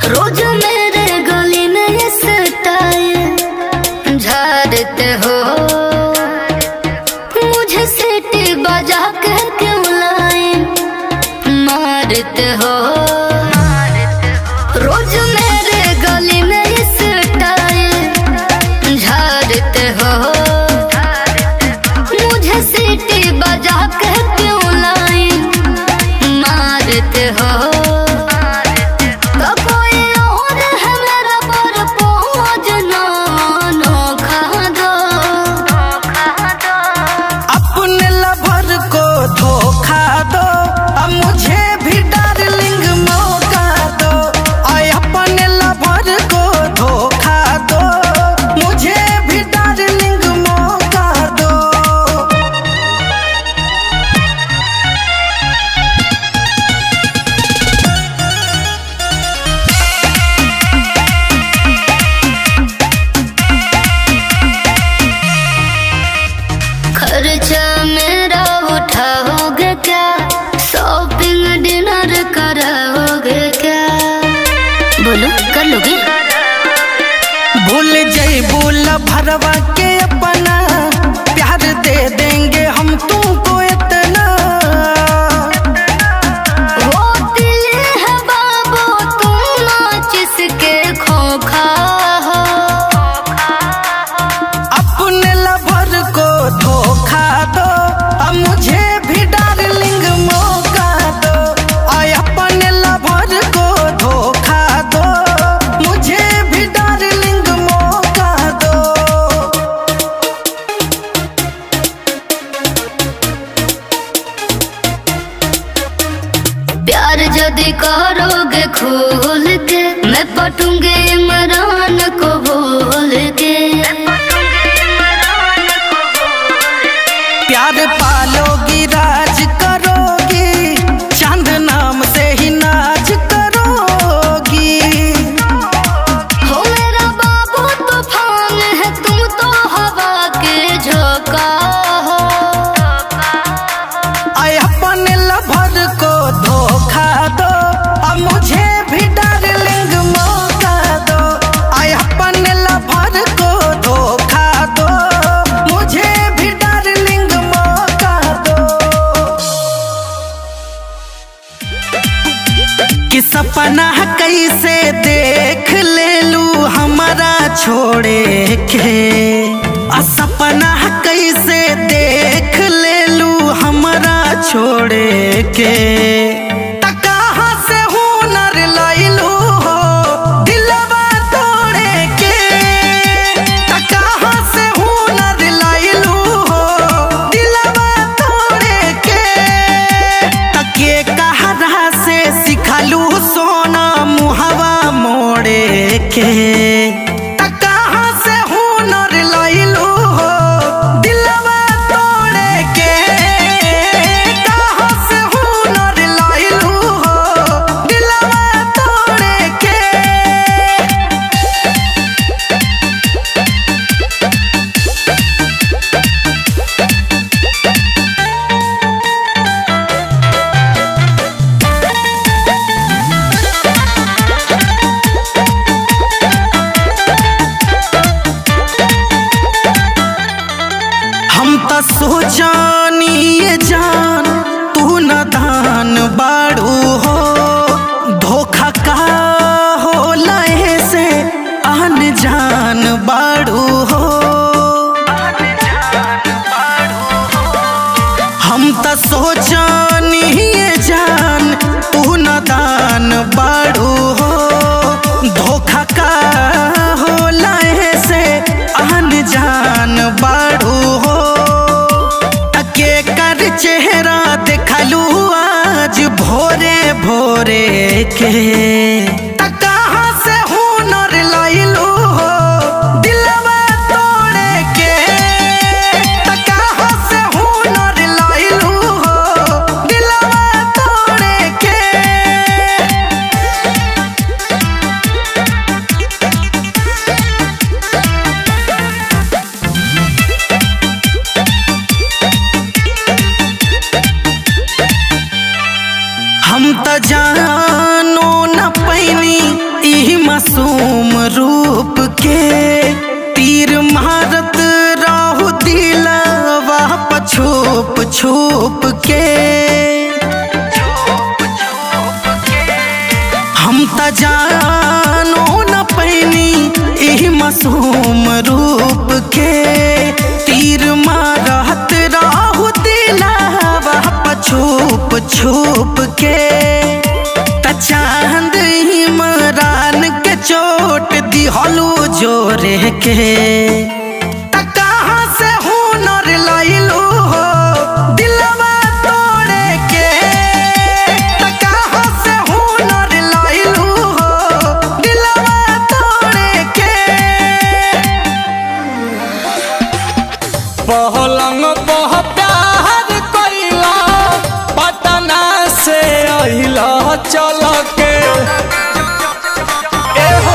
रोज मेरे गली में ये स्टाइल झाड़ते हो मुझे सीटी बजा के क्यों लाए मारते हो रोज मेरे गली में ये स्टाइल झाड़ते हो मुझे सीटी बजा के क्यों लाए मारते हो तो कोई और है मेरा पर पहुँच ना नोखा दो अपने लवर को धोखा दो अब मुझे भी डार्लिंग मौका दो आय अपने लवर को धोखा दो मुझे भी डार्लिंग मौका दो खर्चा मेरा उठाओगे क्या शॉपिंग डिनर कराओगे क्या बोलो कर लोगे भूल जैबू भरवा के अपना प्यार दे देंगे हम तुमको इतना वो दिल है बाबू तुम नाच इसके खोखा हो अपने लवर को धोखा दो अब मुझे भी डार्लिंग मौका दो आय अपने लवर को धोखा दो मुझे भी डार्लिंग मौका दो प्यार यदि करोगे खोल के मैं पटूंगे इमरान को बोल के प्यार पालोगी राज करोगी चांद नाम से ही नाच करोगी हो मेरा बाबू तूफान है तुम तो हवा के झोंका हो आय अपने लवर को धोखा दो अब मुझे भी डार्लिंग मौका दो आय अपने लवर को धोखा दो मुझे भी डार्लिंग मौका दो कि सपना कैसे देख ले लू हमारा छोड़े के आ सपना कैसे देख ले लू हमारा छोड़े के त कहाँ से हुनर लैलू हो दिलवा तोड़े के त कहाँ से हुनर लैलू हो दिलवा तोड़े के तके कहरा से सिखलू सोना मुहवा मोड़े के त कहाँ से हुनर लैलू हो दिलवा तोड़े के कहाँ से हुनर लैलू हो दिलवा तोड़े के हम त सोचानी ये जान तू न दान बाड़ू हो धोखा का हो लहे से आन जान बाड़ू हो हम त सोचानी ये जान तू न दान बाड़ू हो धोखा का हो लहे से आन जान बाड़ू हो तके कर चेहरा देखलू आज भोरे भोरे के त कहाँ से हुनर लैलू हो दिलवा तोड़े के त कहाँ से हुनर लैलू हो दिलवा तोड़े के हम त जानो न पैनी छुप के हम त जानो न पैनी एही मासूम रूप के तीर मारत राहु दिलावा छुप छुप के त चांद इमरान के चोट दिहलू जोरे के त कहाँ से हुनर लइलू हो दिलवा तोड़े के त कहाँ से हुनर लइलू हो दिलवा तोड़े के पहलंग पह प्यार कइला पटना से अहिला चल के ए हो।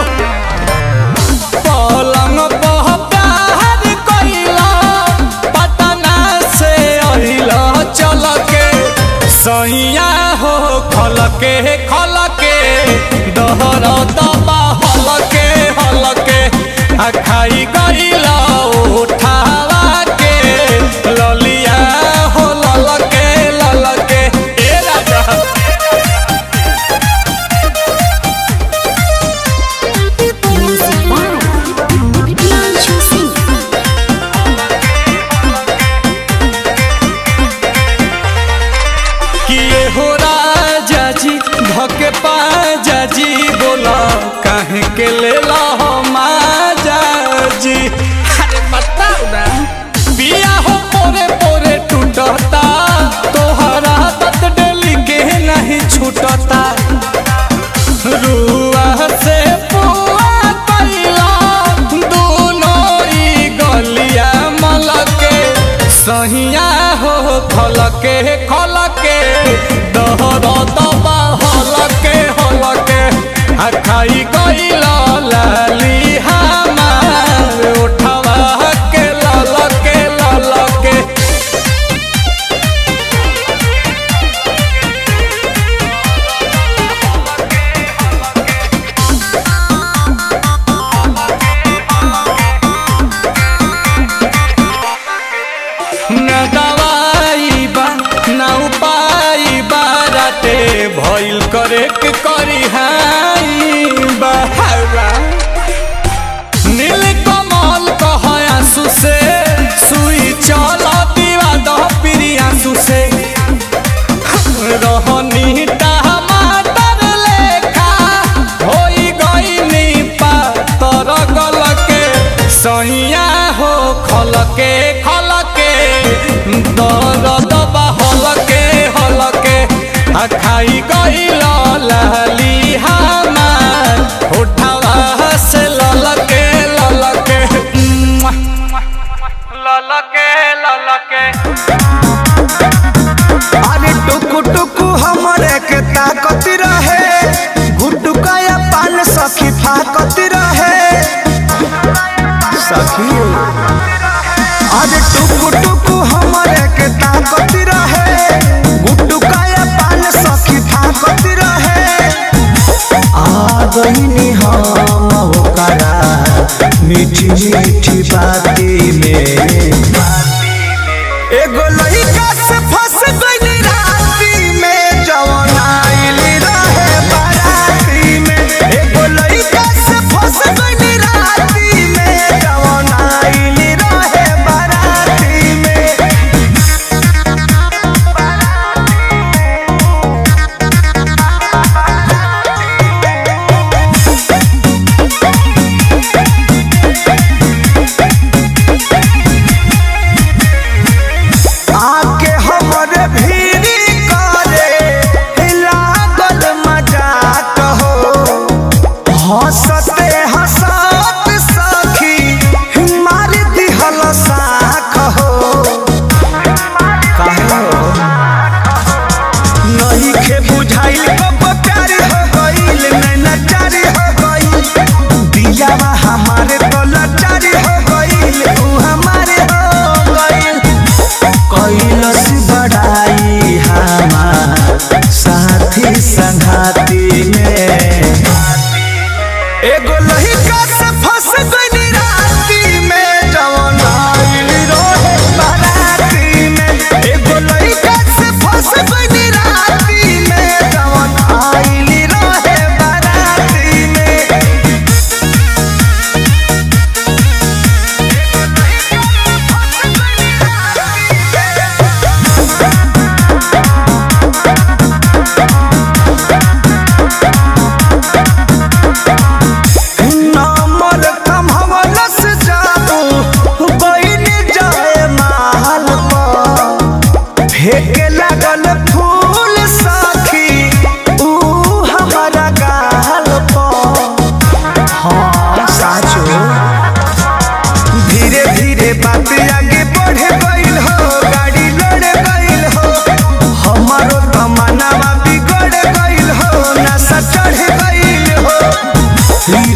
पलंग पह प्यार कइला पटना से अहिला चल के सैया हो खल के खल के दहर दबा हल के हल के आ खाई गइला उठावा के ललिया हो लल के लल के ए राजा Music by Pianchu Singh. किए हो राजा जी धके पाजा जी बोला काहे के ले ला हो माजा जी अरे बताओ ना पिया हो पोरे पोरे टूटता तोहरा तत डेली के नहीं छूटता रुआ से पुआ कइला दोनों ई गलिया मलके सहिया हो खलके खलके दहर दबा हलके हलके आ खाई गइला लाली हमार उठवा के ललके ललके न दवाई बा न उपाय बा राते भइल करे के करी हाई बहावा नील कमल कह आंसू से सुई चल दीवा दह प्रिय आंसू से रहनी टमाटर लेखा होई गईनी पातर गलके सैया हो खलके खलके दर्द बा हलके हलके आ खाई गईल लाली हमार उठावा से ललके ललके मुआ, ललके ललके अरे टुकु टुकु हमरे के ताकत रहे गुटुका या पान सखी फाकत रहे सखी अरे टुकु टुकु हमरे के ताकत रहे गुटुका या पान सखी फाकत रहे आ गईनी हम होकरा मीठी मीठी बाती में एगो लइका से फंस गइली राती में जवन आइली रहे बाराती में एगो लइका से फंस गइली राती में जवन आइली रहे बाराती में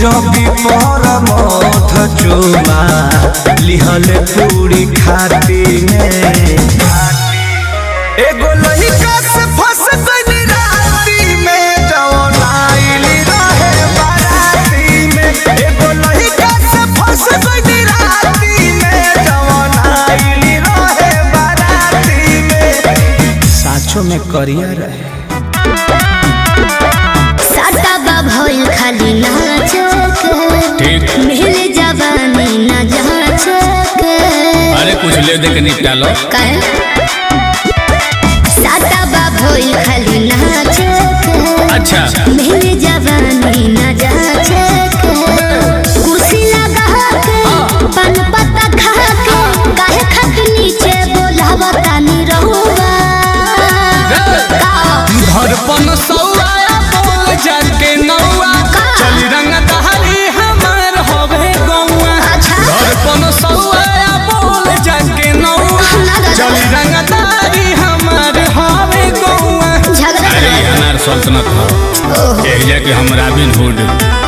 रवि पर मध चुमा लिहल पूरी खाती में एगो लहिका से फंस गइली राती में जवन आइली रहे बाराती में एगो लहिका से फंस गइली राती में जवन आइली रहे बाराती में साचो में करिया रहे साटा बा भइल खाली नाचक मिल जवानी न जाचक अरे कुछ ले दे के निपटा लो काहे साटा बा भइल खाली नाचक अच्छा मिल जवानी न जाचक कुर्सी लगा के पान पत्ता खा के काहे खत नीचे बोलावता नी रहुआ का धड़पन सौआ बोल जाके नौआ चल रंग दहरी हमार होवे गौआ अच्छा धड़पन सौआ बोल जाके नौआ चल रंग दहरी हमार होवे गौआ झगड़ा अरे ये अनार सल्तनत हो एक जाके हम रॉबिन हुड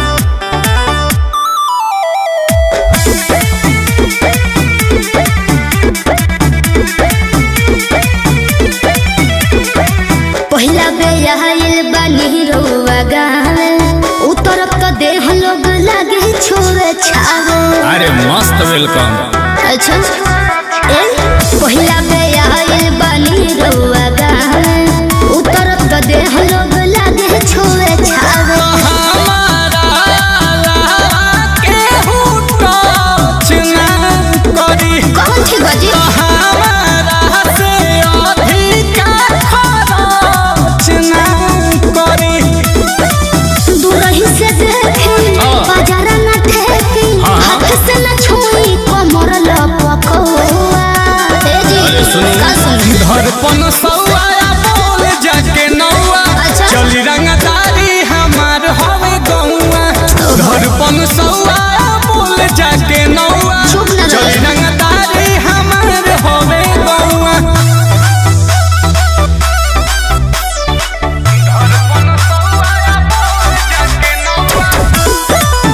पहिला बे आइल बानी रउआ गावे उतरब तो देह लोग लागे छोरे छावे अरे मस्त वेलकम अच्छा ए पहिला बे आइल बानी रउआ गावे उतरब तो देह लोग लागे छोरे छावे हमारा केहू टच ना करी कौन थी बजी हमारा से अधिका खरच ना करी दूरही से देखी हाँ। बाजार न ठेकी हाँ। हाथ से न छुई कमर लपकौआ ए जी अरे सुनू। का सुनू धड़पन सौआ बोल जाके नौआ अच्छा। चली रंगदारी हमार हवे गौआ धड़पन सौआ बोल जाके नौआ चुप ना रहो। चली रंगदारी हमार हवे गौआ धड़पन सौआ बोल जाके नौआ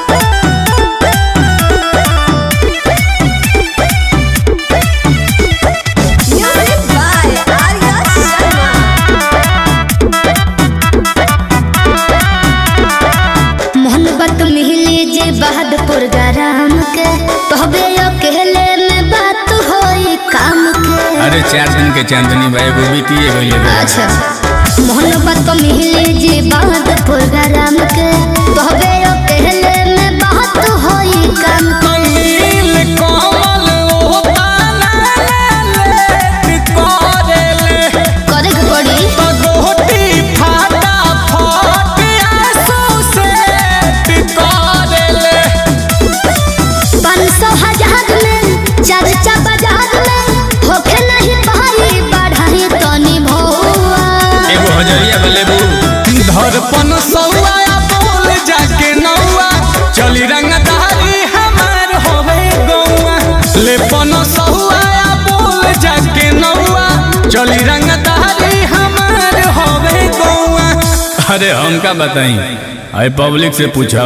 मोहब्बत मिली जे बहादुर गराम के तोहबे अकेले में बात होई काम के अरे चार दिन के चांदनी भाई वो बीती गई अच्छा मोहब्बत मिली जे बहादुर गराम के तोहबे अकेले में बात होई काम के नील कमल ओ ताना ले करेले करे के पड़ी गोटी फाटा फट आंसू से टिकरेले पाँच सौ हजार में चर्चा बाजार में होखे नहीं पाई बढ़ाई तनी भौआ एगो हजरिया बलेबू धड़पन सौआ बोल जाके नौआ चली रंगदारी हमार होवे गौआ लेपन सौआ बोल जाके नौआ चली रंगदारी हमार होवे गौआ अरे हमका बताई अरे पब्लिक से पूछो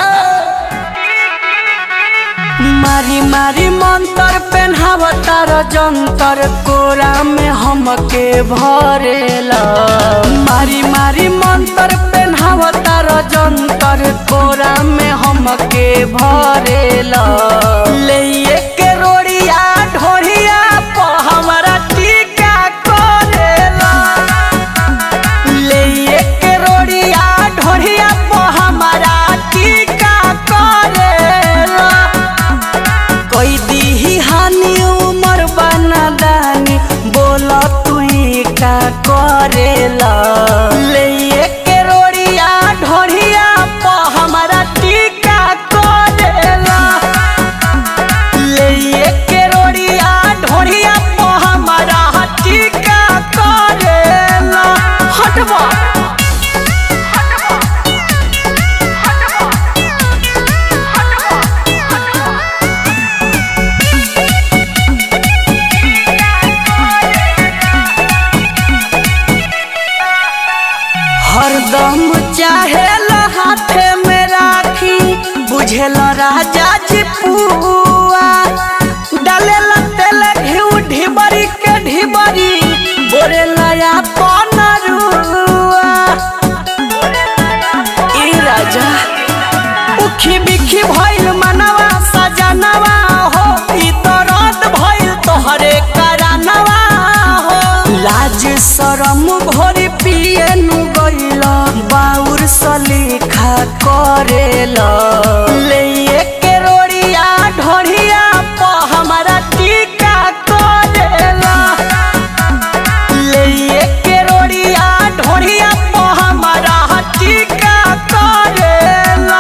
मारी मारी मंतर पेन्हावतार जंतर कोरा में हमके भरेला मारी मारी मंतर पेन्हावतार जंतर कोरा में हमके भरेला ले के रोड़िया ढोरिया प हमरा टीका करेला ले के रोड़िया ढोरिया प हमरा टीका करेला कोई दी हानि उमर बना दानी बोला तू का करेला ले के रोड़िया ढोरिया प हमरा टीका करेला ले के रोड़िया ढोरिया प हमरा टीका करेला हटवा हरदम चाहे हाथे में राखी बुझेल राजा जी पुआ डालेला तेल घिउ ढिबरी के ढिबरी बोरे लया पनरुआ ई राजा उखी बिखी भइल मनवा सजनवा हो ई दर्द भइल तोहरे करानवा हो लाज शरम भोरी पिए नु गइल बाउर सलीखा करेल ले के रोड़िया ढोढ़िया प हमारा टीका करेला ले के रोड़िया ढोढ़िया प हमारा टीका करेला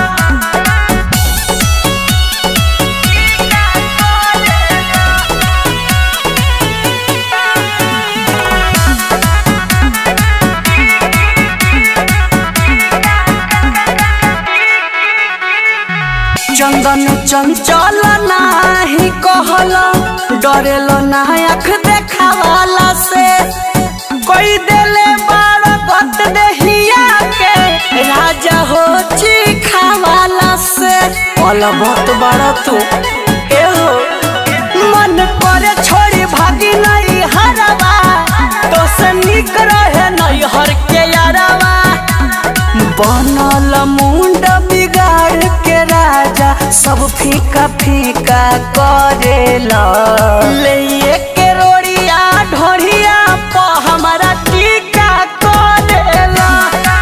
चंदन चंचल नाही कहल डरेल ना आँख देखावाला से कोई देले बार गत देहिया के राजा हो चिखावाला से पल बहुत बड़ा तू ए हो मन करे छोड़ी भागी नहीं हरवा तो से निक रहे नहीं हर के यारवा बनल मुंड बिगाड़ के राजा सब फीका फीका करेला ले के रोड़िया ढोढ़िया प हमारा टीका करेला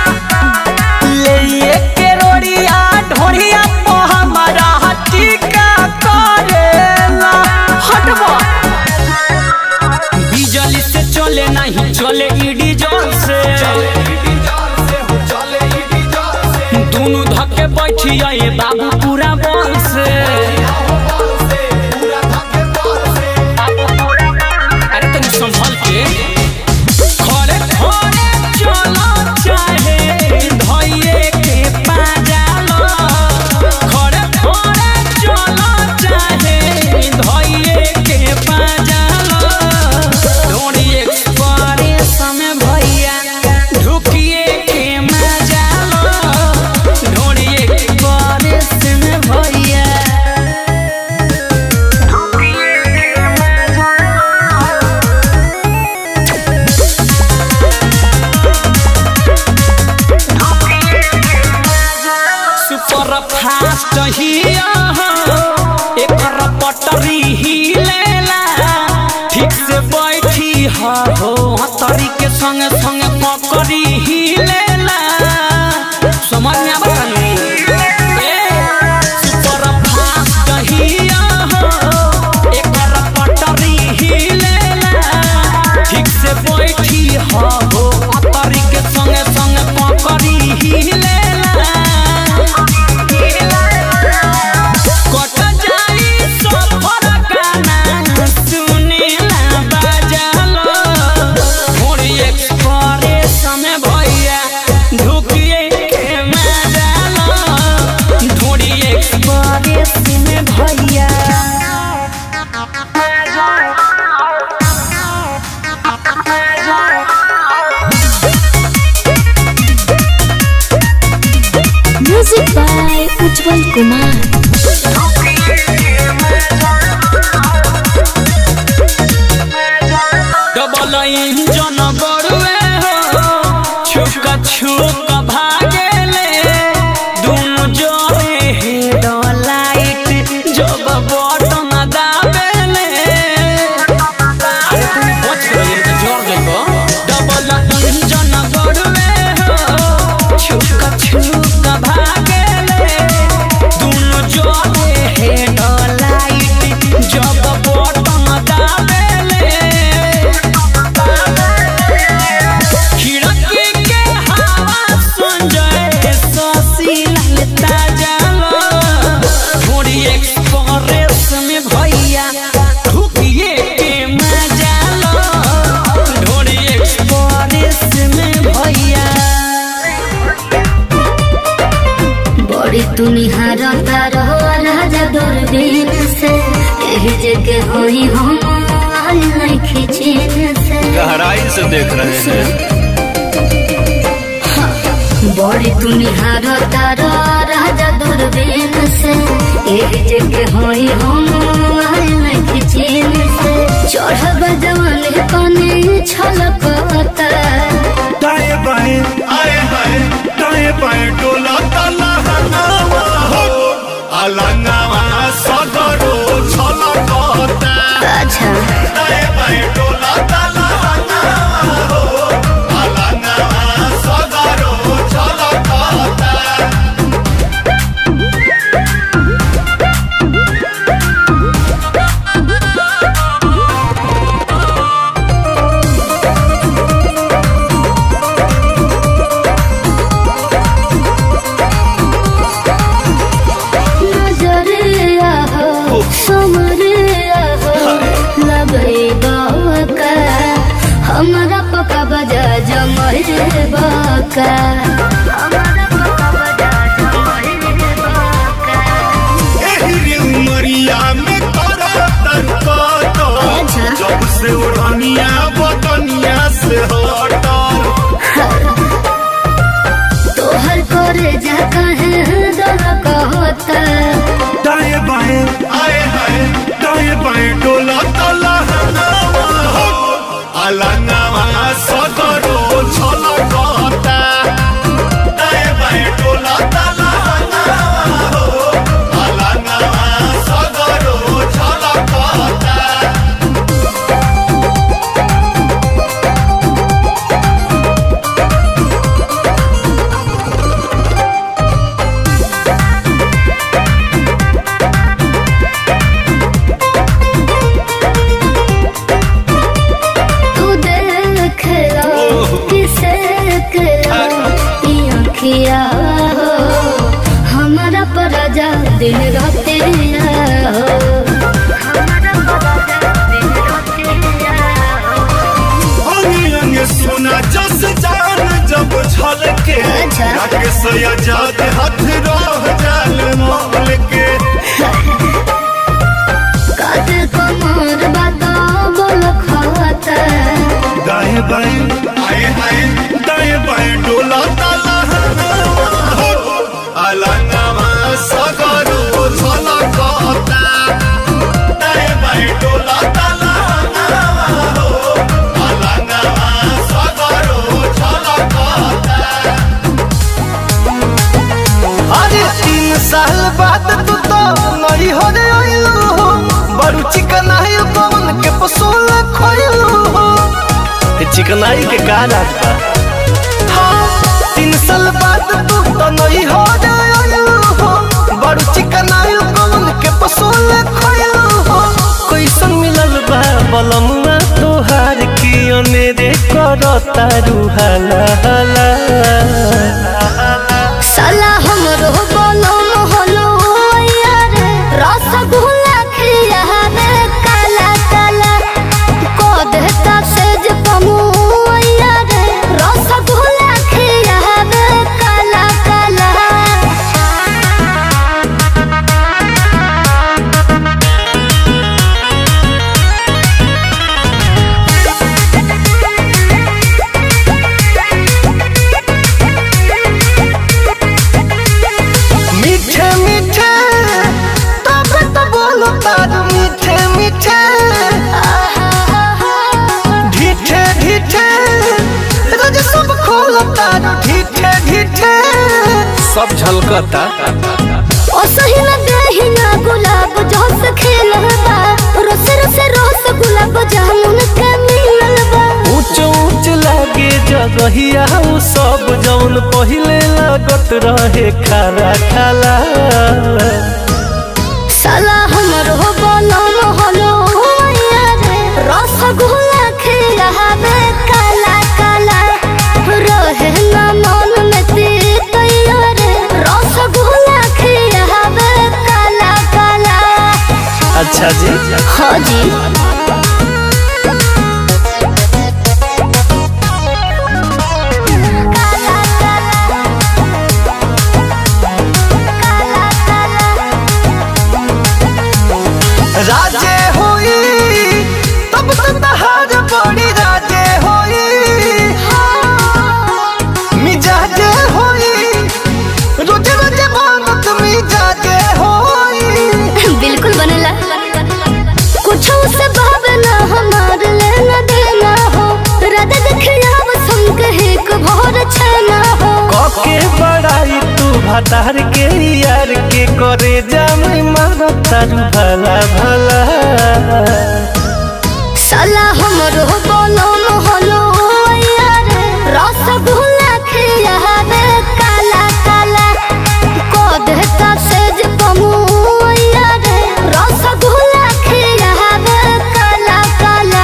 ले के रोड़िया ढोढ़िया प हमारा टीका करेला हटवा बिजली से चले नहीं चले ईडी जोर से दोनों धक्के बैठी आए बाबू पूरा बल से अरे तनी संभल के खड़े खड़े चलो चाहे धइये के पाजालो खड़े खड़े चलो चाहे धइये के पाजालो डोरी एक्सप्रेस में भैया ढुकिए के मजालो डोरी एक्सप्रेस में भैया सुपर फास्ट हिया एकर पटरी ही लेला ठीक से बैठी हा हो हतरी के संग संग पकड़ी ही लेला समझ में आवत सुपर फास्ट हिया एकर पटरी ही लेला ठीक से बैठी हा हो हतरी के संग संग पकड़ी ही लेला कट जाई सफर गाना सुनेला बाजालो मोरी एक्सप्रेस में भैया ढुकिए के मजालो ढोरी एक्सप्रेस में भैया music by Ujjwal Kumar double engine बड़ुए हो छुक छुक भागेले दुनु जोरे हेड लाइट जब बटन दाबेले अरे तुम बच गए तो जोर देखो डबल इंजन बड़ुए हो छुक छुक भागेले दुनु जोरे हेड लाइट जब बटन दाबेले खिड़की के हवा सुन जाए ससी ललता जालो थोड़ी एक्सप्रेस में भैया ढुकिए के मजा लो थोड़ी एक्सप्रेस में भैया बड़ी तुनिहार तारो राजा दूरबीन से यही जगह होई हम आल नहीं खिचीन से गहराई से देख रहे हैं बड़ी तुनिहार तारो राजा दूर दूरबीन से एक जगह होई हम आए नहीं चीन से चढ़ब जवानी कने छलकता दाएं बाएं आए हाय दाएं बाएं डोला ताला हनावा हो अलंगावा सदरो छलकता अच्छा दाएं बाएं डोला ताला हनावा हो अलंगावा सदरो छलकता नजरिया हो समरिया हो लगे बाका हमारा पका बजा जमरे बाका हमारा पका बजा जमरे बाका एही उमरिया में तोरा तनका अच्छा। जब से उड़निया बदनिया से हटल तोहर करे जा कहे दर कहता दाएं बाएं आए हाय दाएं बाएं डोला तला हनावा हो अलंगावा सदरो छलकता दाएं बाएं डोला तला हनावा हो अलंगावा सदरो छलकता तू देख लो किसे किया हो हमारा पराजा दिन रात हो हमारा पराजा दिन रात हो अंगे अंगे सोना जस जान जब छलके अच्छा। राकेश आजाद हाथ रह जाल मोल के काते कमर बाता बोल खाता दाएं बाएं आए आए दाएं बाएं डोला ताला हो अलंगावा सगरो छलकता दाएं बाएं डोला ताला हो अलंगावा सगरो छलकता अरे तीन साल बाद तू तो नई हो रे आइलू हो बड़ू चिकनाई पवन के पसोल खोइलू हो चिकनाई के का राज बा हाँ तीन साल बाद तू तो नई हो रे आइलू हो बड़ू चिकनाई पवन के पसोल खोइलू हो कैसन मिलल बा बलमुआ तोहार की अनेरे करता रुहाला हाला साला हमरो बोलो मोहलो यार रसगुल्ला खिया रे काला काला को देता सेज पमु यार रसगुल्ला खिया रे काला काला मीठे मीठे तब तो बोलो तार मीठे मीठे ढीठे ढीठे रोज सब खोलो तार ढीठे ढीठे सब झलकता ओ सही न देही ना गुलाब जोस खेलबा रोस रोस रोस गुलाब जामुन के मिललबा ऊंच ऊंच लागे जगहिया उ सब जौन पहिले लागत रहे खारा खाला साला हमरो बोलो मोहलो यार रसगुल्ला खिलावे काला काला रहे ना मन में तीत यार रसगुल्ला खिलावे काला काला अच्छा जी हाँ जी राजे होई तब तो तहार बड़ी राजे होई मिजाजे होई रोजे रोजे बनत मिजाजे के बड़ाई तू भतार के यार के करे जामी मारा तारू भला भला साला हमरो बोलो मोहलो यार रसगुल्ला खियावे काला काला को देता सेज पमु यार रसगुल्ला खियावे काला काला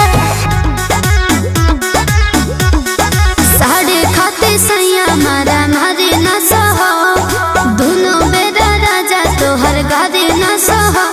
साढ़े खाते सैया मारा मारे न सहो दोनों बेरा राजा तोहर गारे न सहो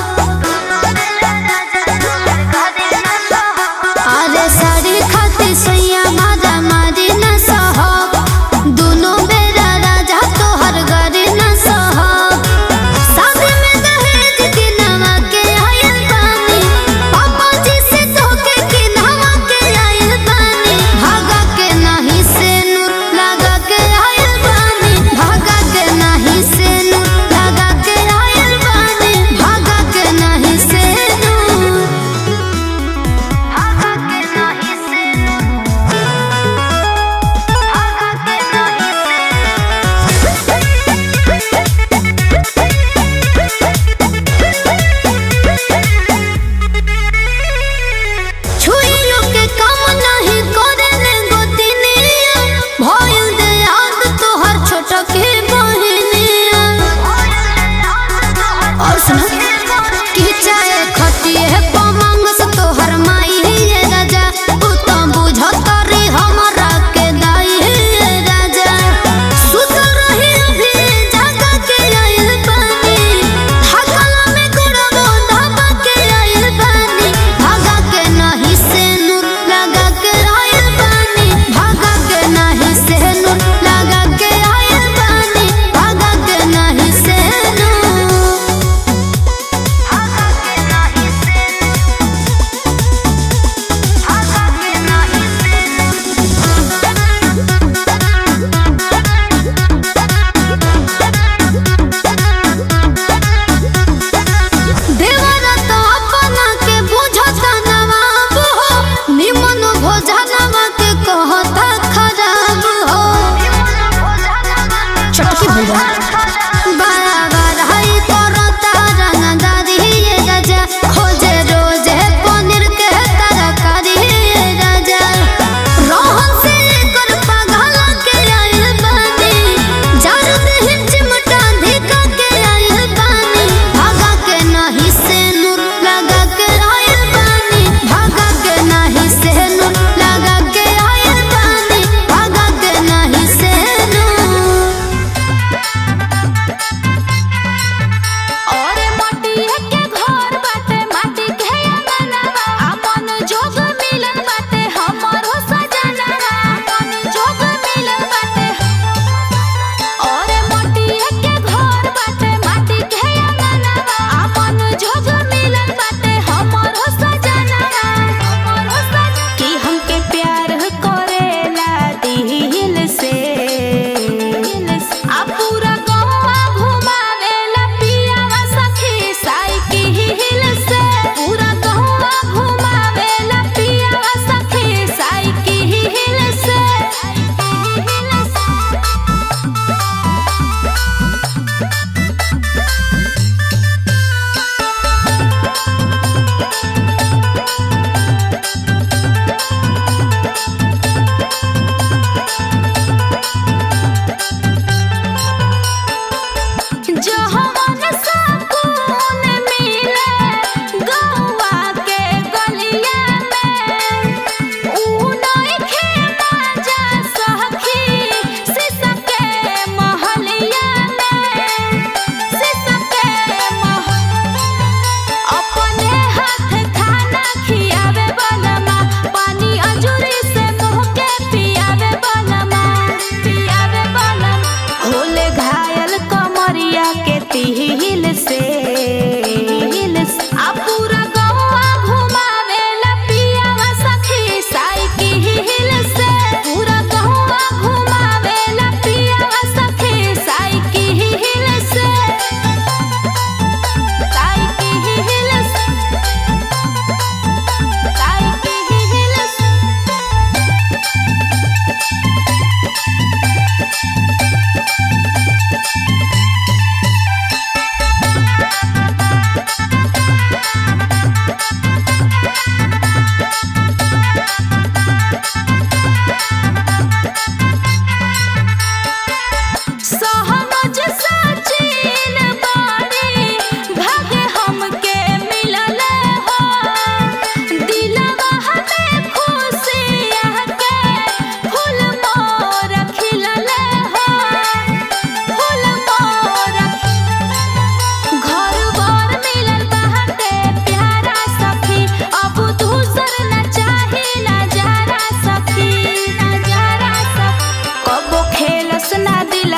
अरे साड़ी खाते सैया मारा मारे न सहो दोनों बेरा राजा तोहर गारे न सहो शादी में दहेज के नवा के आयल बानी पापा जी से धोखे के नवा के आयल बानी भागा के नहीं से नूर लगा के आयल बानी भागा के नहीं से नूर लगा के आयल बानी भागा के नहीं से नूर भागा के नहीं से नूर भागा के नहीं से छुइयो के काम नहीं करे ने गोतिनिया भइल दे याद तोहर छोट के बहिनिया और सुन कि चाहे खटिए पमंग से तोहर माई ये राजा तू तो बुझत रे हमरा के दाई ये राजा सुत रही अभी जागा के आइल बानी थकला में गुड़बो धाबा के आइल बानी भागा के नहीं से नूर लगा के आइल बानी भागा के नहीं से नूर लगा के आइल बानी भागा के नहीं से नूर भागा के नहीं से भागा के नहीं से देवरा तो अपना के बुझता नवाब हो निमन भोजनवा के कहता खराब हो चटकी भैया बराबर हई करता रंगदारी ये राजा खोजे रोजे पनीर के तरकारी ये राजा रोहन से कर पगला के आइल बानी जार देह चिमटा धिका के आइल बानी भागा के नहीं से नूर लगा के आइल बानी भागा के नहीं से नूर लगा के आइल बानी भागा के नहीं से नूर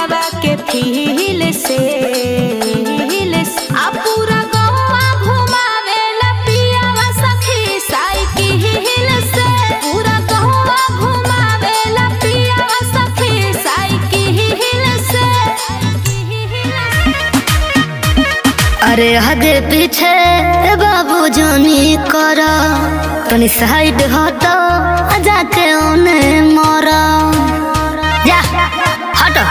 दिलवा के फील से आ पूरा गौवा घुमावेला पियावा सखी साइकिल से पूरा गौवा घुमावेला पियावा सखी साइकिल से अरे आगे पीछे बाबू जानी करा तनी साइड हटो आ जाके ओने मरा जा हटो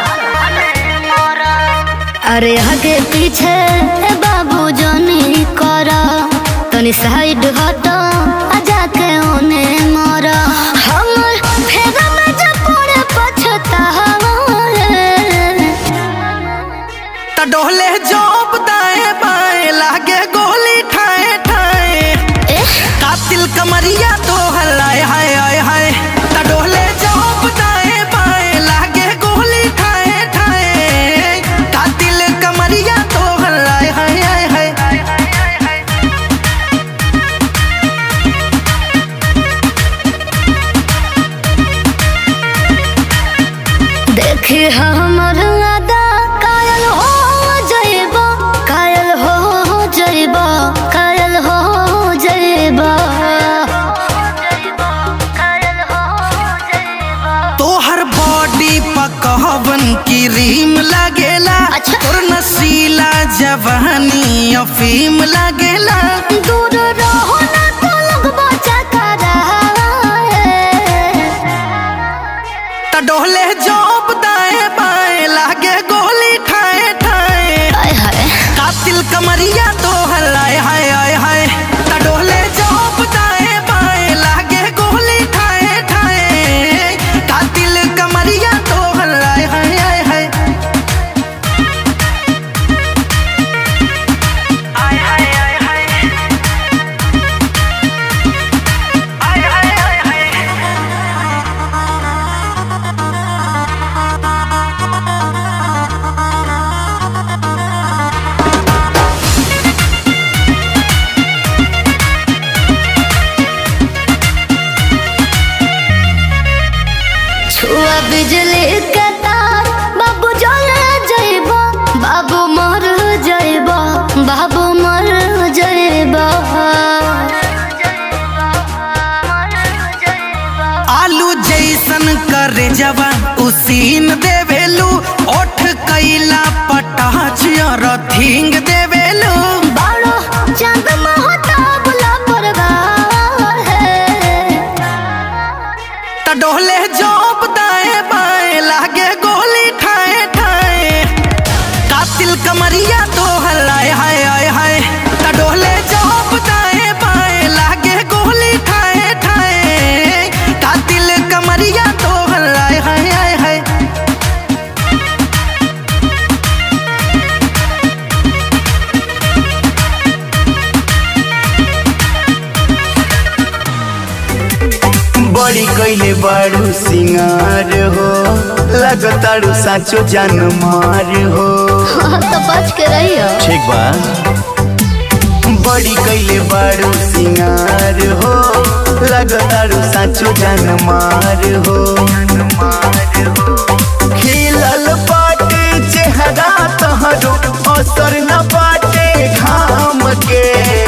अरे आगे पीछे बाबू जानी करा तनी साइड हटो आ जाके ओने मरा हमर फेगा में जब पड़े पछतावा रे। त डोले जोप दाएं बाएं लागे गोली ठाए ठाए कातिल कमरिया तो हलाए हाय हाय हाय त डोले जोप दाएं बाएं लागे गोली ठाए ठाए कातिल कमरिया तो हलाए हाय हाय हाय देखे हमर अदा कायल हो जइबा कायल हो जइबा कायल हो जइबा तोहर बॉडी पकवन की रीम लगेला अच्छा। तोर नसीला जवानी अफीम लगेला दूर रहो ना तो लगबा चकरा त डोले जोप दाएं बाएं लागे गोली ठाए ठाए हाय हाय कातिल कमरिया तो हलाए हाय हाय हाय त डोले जोप दाएं बाएं लागे गोली ठाए ठाए कातिल कमरिया तो हलाए हाय हाय हाय आय हाय हाय हाय आय हाय हाय हाय छुआ बिजली के तार बाबू जले जइबा बाबू मर जइबा बाबू मर जइबा आलू जैसन करे जवा उसीन देवेलू ओठ कैला पटाच रथिंग देवेलू बाड़ो चांद महता बुला परगार है त डोले जोप दाएं बाएं लागे गोली ठाए ठाए कातिल कमरिया तो हलाए हाय हाय हाय त डोले जोप दाएं बाएं लागे गोली ठाए ठाए कातिल कमरिया तो हलाए हाय हाय हाय बड़ी कैले बारू सिंगार हो लगतारू साचो जान मार हो तो बच के रहियो ठीक बा बड़ी कैले बारू सिंगार हो लगतारू साचो जान मार हो खिलल बाटे चेहरा तहरो असर न बाटे घाम के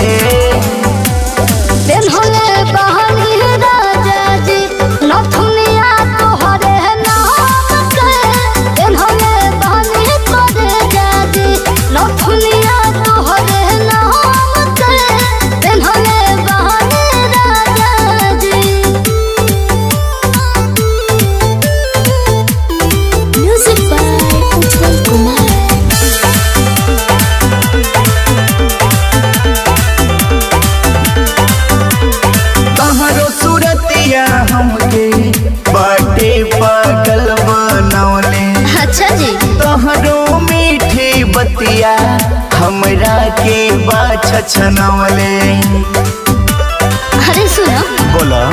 दिन होले बहनी राजा जी नथुनिया तोहरे नाम के दिन होले बहनी तोरे जाजी नथुनिया तोहरे नाम के दिन होले बहनी राजा जी म्यूजिक बाय उज्जवल कुमार तहरो सूरतिया हमके बाटे पागल बनौले अच्छा जी तहरो मीठी बतिया हमरा के बाछ छनौले अरे सुनो बोला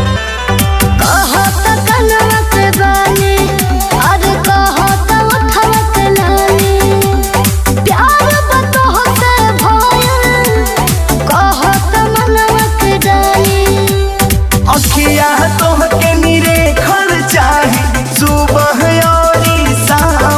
कहत कनवा के बानी अरे कहत उठवा के लानी प्यार बतह से भयल कहत मनवा के डाली अखिया तोहके निरे खर चाहे सुबह और शाम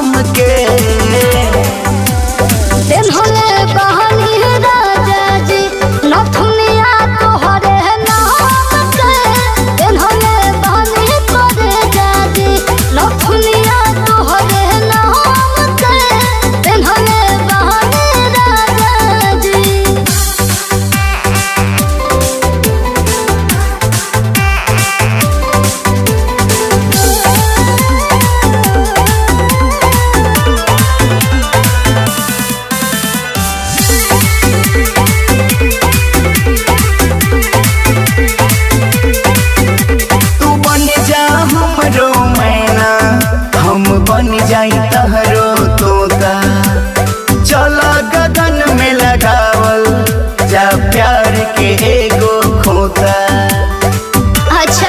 जाई तहरो तोता चलो गगन में लगावल जा प्यार के एगो खोता अच्छा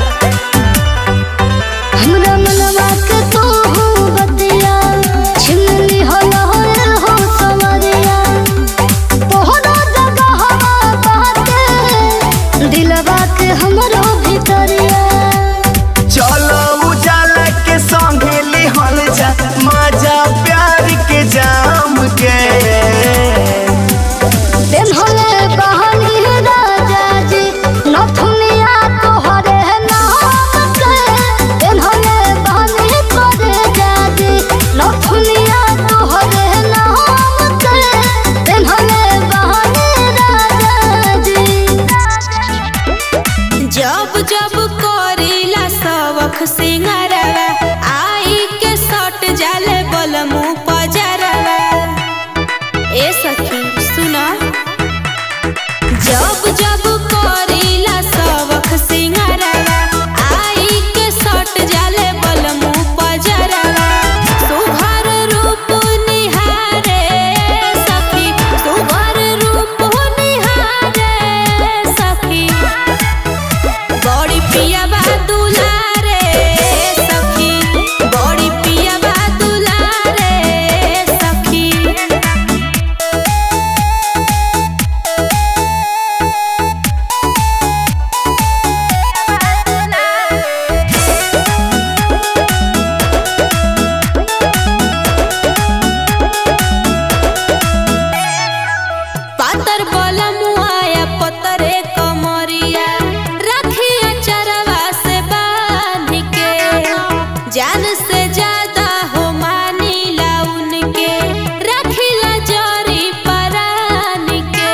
हमरा मनवा के तो हो बतिया छिलनी हो लहर हो समरिया तोहरा जगह बाटे दिलवा के हमरो भीतरिया चलो उजाला के संगे लिहल जा मजा प्यार के जाम के पेन्हले बहनी राजा जी नथुनिया तोहरे नाम के पेन्हले बहनी करे जाजी नथुनिया तोहरे नाम के पेन्हले बहनी राजा जी जब जब करीला सबख सिंगारवा आई के सट जाले बलमु पजरवा ए सखी सुना जब जब करीला सबख सिंगारवा आई के सट जाले बलमु पजरवा सुभर रूप निहारे सखी सुभर रूप निहारे सखी बड़ी पिया बा दुलारे सखी बड़ी पिया बा दुलारे सखी पातर बोला मुआया पतरे कमरिया रखिया चरवा से बांध के जान से ज्यादा हो मानीला उनके रखिला जोरी परान के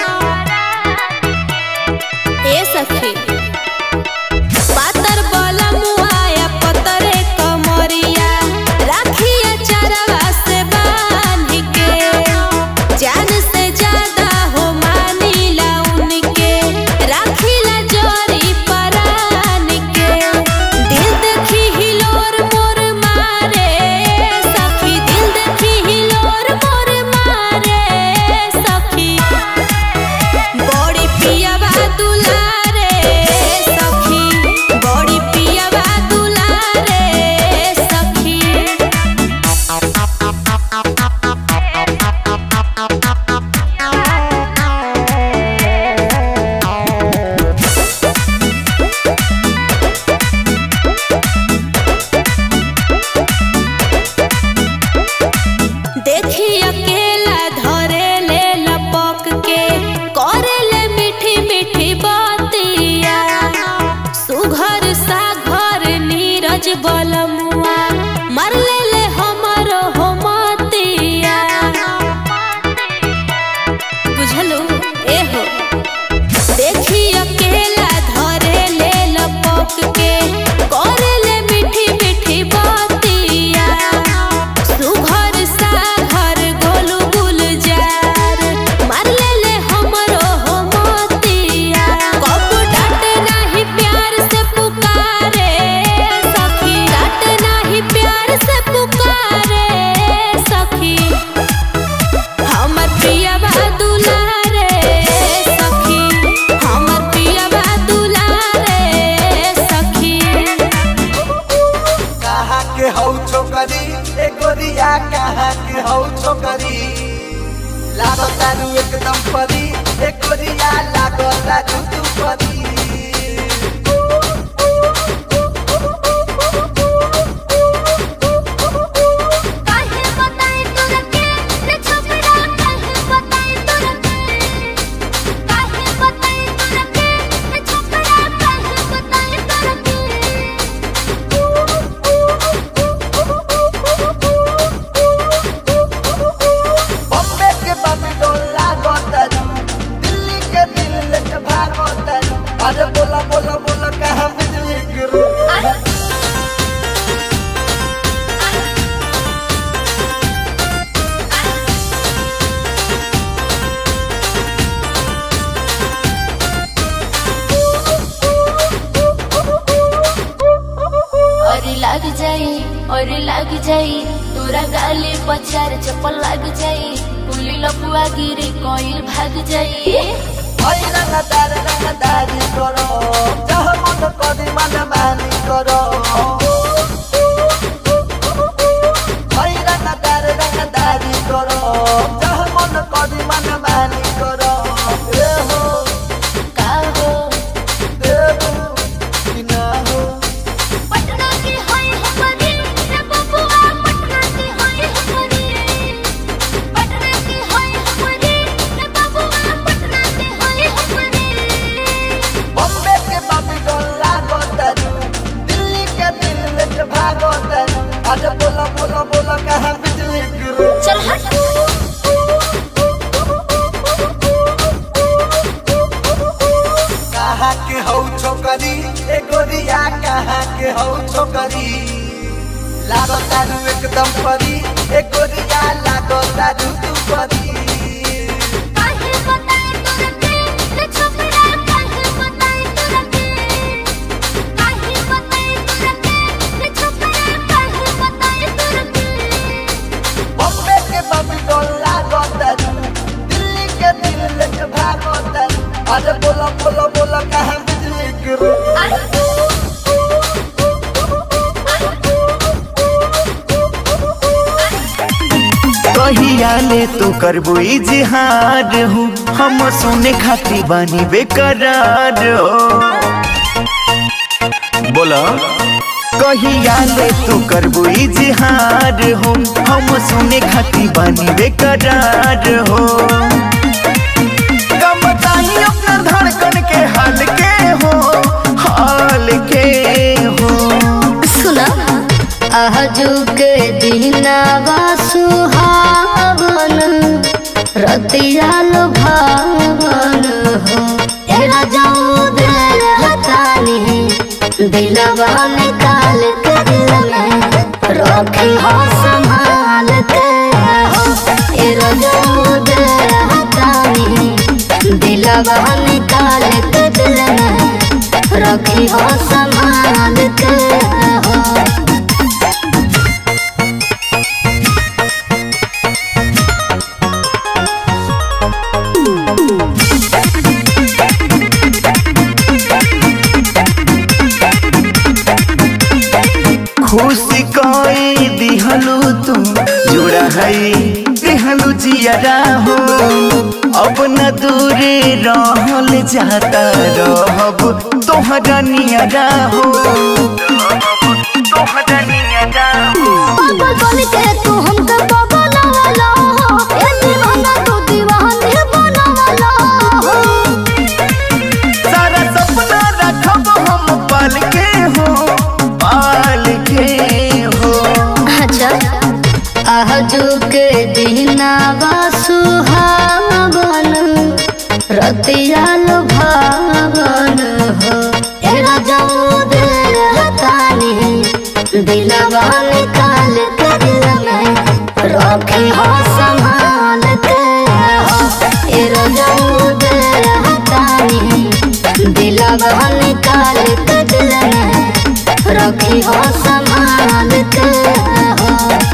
ए सखी पातर बोला मुआया पतरे कमरिया रखिया चरवा से बांध के जान से ज्यादा हो मानीला उनके राखिला जोरी परान के दिल देखी हिलोर मोर मारे सखी दिल देखी हिलोर मोर मारे सखी बड़ी पिया बा दुलारे सखी बड़ी पिया बा दुलारे सखी देखी अकेला धरे ले लपक के करे ले मीठी मीठी बातिया सुघर सा घर नीरज बलमुआ मर ले ले हमरो हो मतिया बुझलू ए हो देखी अकेला धरे ले लपक के करे ले मीठी मीठी बातिया सुघर सा घर गोलू गुलजार मार ले ले हमरो हो मोतिया कब डांट नाही प्यार से पुकारे सखी डांट नाही प्यार से पुकारे सखी हमर पिया बा दुलारे सखी हमर पिया बा दुलारे सखी कहाँ के हौ छोकरी ए गोरिया कहाँ के हौ छोकरी लागो तारू एकदम परी ए गोरिया लागो तारू तू परी काहे बताई तोरा के रे छोकरा काहे बताई तोरा के काहे बताई तोरा के रे छोकरा काहे बताई तोरा बॉम्बे के बम्बे लागो तारू दिल्ली के दिल लेके भागो तारू जाई तोरा गाली पछार चप्पल लग जाई पुली लपुआ गिरी कोइल भाग जाई रंगदार रंगदारी करो चाह मन करी मन मानी करो भाई रंगदार रंगदारी करो चाह मन करी मन मानी करो ए हो का हो देबू कि ना हो पटना की होई हमरी रे बबुआ पटना की होई हमरी पटना की होई हमरी रे बबुआ पटना की होई हमरी बॉम्बे के बाबी डोला गोतरू दिल्ली के दिल के भागोतरू आज बोला बोला बोला कहाँ बिजली गिरू चल हट कहाँ के हौ छोकरी ए गोरिया कहाँ के हौ छोकरी लागो तारू एकदम परी ए गोरिया लागो तारू तू परी काहे बताए तोरा के रे छोकरा काहे बताए तोरा के काहे बताए तोरा के रे छोकरा काहे बताए तोरा के बॉम्बे के बाबी डोला गोतरू दिल्ली के दिल के भागोतरू आज बोला बोला बोला कहाँ बिजली गिरू कहिया ले तू करबो इजहार हूँ हम सुने खाती बानी बेकरार हो बोला कहिया ले तू करबो इजहार हो हम सुने खाती बानी बेकरार हो कम बताई अपना धड़कन के हाल के हो हाल के हो सुना आजू के दिनावा सुहावन रतिया भावन हो तेरा जाऊ दिल हतानी दिलवा निकाल के दिल में रखी हो संभाल के हो तेरा जाऊ दिल हतानी दिलवा निकाल के दिल में रखी हो संभाल के हो खुशी कोई दिहलू तू जुड़ा है दिहलू जियरा हो अब न दूरे रहल जाता रहब तोहरा नियरा हो तोहरा नियरा हो पागल बन के तू हमके बगलवाला हो ए दीवाना तू दीवाने बनवाला हो सारा सपना रखब हम पाल के हो पाल के हो अच्छा आजू के दिनावा सुहावन रतिया भावन हो तेरा जाऊ दिल हतानी दिलवा निकाल के दिल में रखी हो संभाल के हो तेरा जाऊ दिल हतानी दिलवा निकाल के दिल में रखी हो संभाल के हो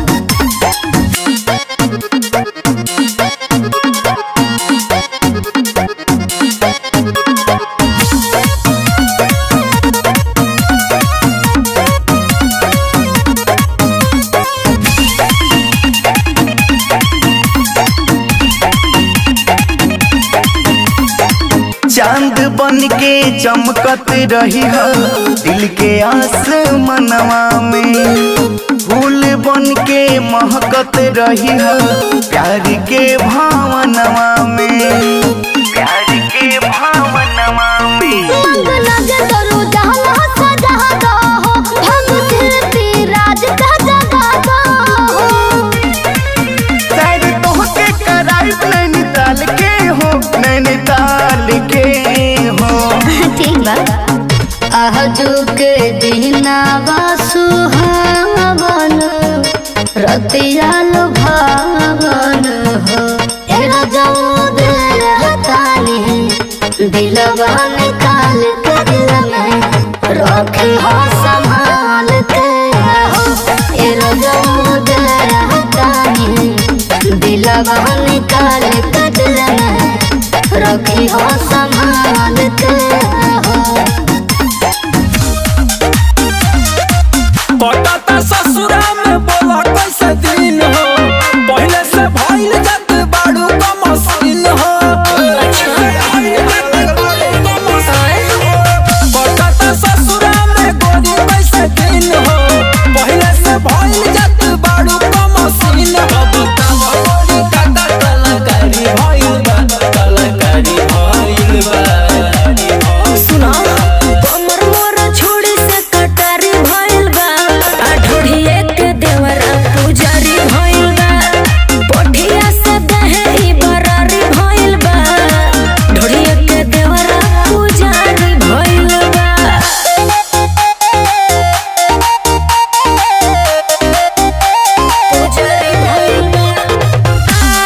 चांद बन के चमकत रही हो दिल के आसमनवा में फूल बन के महकत रही हो प्यार के भावनवा में प्यार के भावनवा में मंग लगे तोरू जहाँ सजा दो हो हम कीर्ति राज का जगा दो हो शायद तोहके कराई नैनीताल के हो नैनीताल के हो ठीक बा आजू के दिनावा सुहावन रतिया भावन हो तेरा जाऊ दिल दिलवा निकाल कटल में रखी हो संभाल के हो पटाता ससुरा में बोला कैसे दिन हो पहले से भइल जात बाड़ू का मशीन हो पटाता ससुरा में गोरी कैसे दिन हो पहले से भइल जात बाड़ू का मशीन हो बतावा गोरी काका कलाकारी भइल बा कलाकारी भइल बा सुना कमर मोर छोड़ी से कटारी भइल बा आ ढोढ़िए के देवरा पुजारी भइल बा पोठिया से दहे ई बरारी भइल बा ढोढ़िए के देवरा पुजारी भइल बा पुजारी भइल बा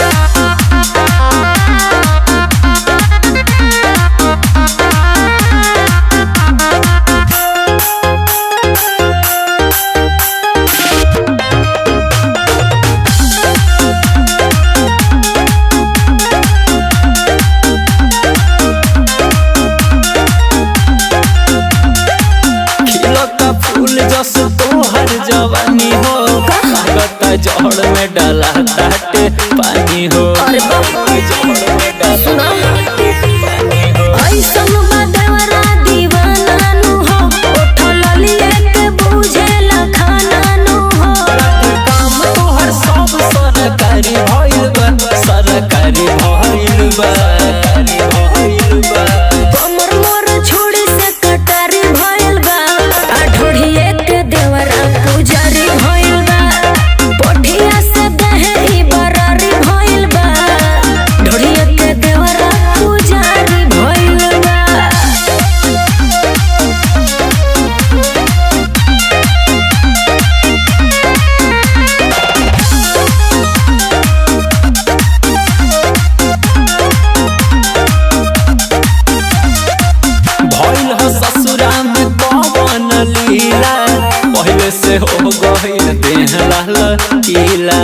खिलता फूल जस तोहर जवानी हो लागता जड़ में डाला ताटे पानी हो अरे बाप रे। जड़ में डाला सुना पानी हो ऐसन बदवरा दीवाना नु हो उठल लिए के बुझेला खाना नु हो काम तोहर सब सरकारी भइल बा सरकारी भइल बा सरकारी भइल बा कमर मोर छोड़ी से कटारी भइल बा आ ढोढ़िए के देवरा पुजारी भइल बा पोठिया से दहे ई बरारी भइल बा ढोढ़िए के देवरा पुजारी भइल बा भइल ह ससुरा में कवन लीला पहले से हो गइल देह लाल कीला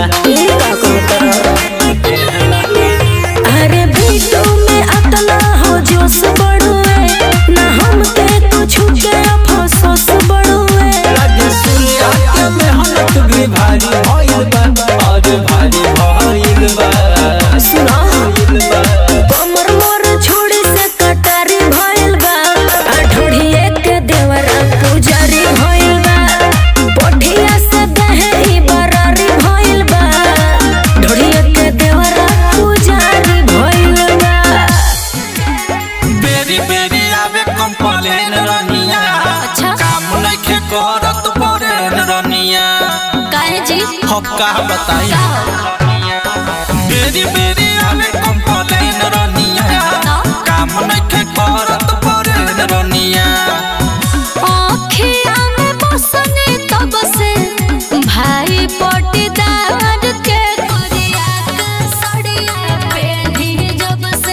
अरे बीटू में अतना हो जोश बढ़ुए ना हमके कुछ के अफसोस बढ़ुए लगे सुनिया के मेहनत भी भारी भइल बा और भारी भइल बा सुना भइल बा कमर मोर छोड़ी से कटारी भइल बा आ ढोढ़िए के देवरा पुजारी भइल बा पोठिया से दहे ई बरारी भइल बा ढोढ़िए के देवरा पुजारी भइल बा बेरी बेरी आवे कंप्लेन रनिया अच्छा। काम नइखे करत परेन रनिया काहे जी हम का बताई बेरी बेरी आवे कंप्लेन रनिया काम नइखे करत परेन रनिया आँखिया में बसने तब से भाई पटीदार के करिया के सड़िया पेढ़ी जब से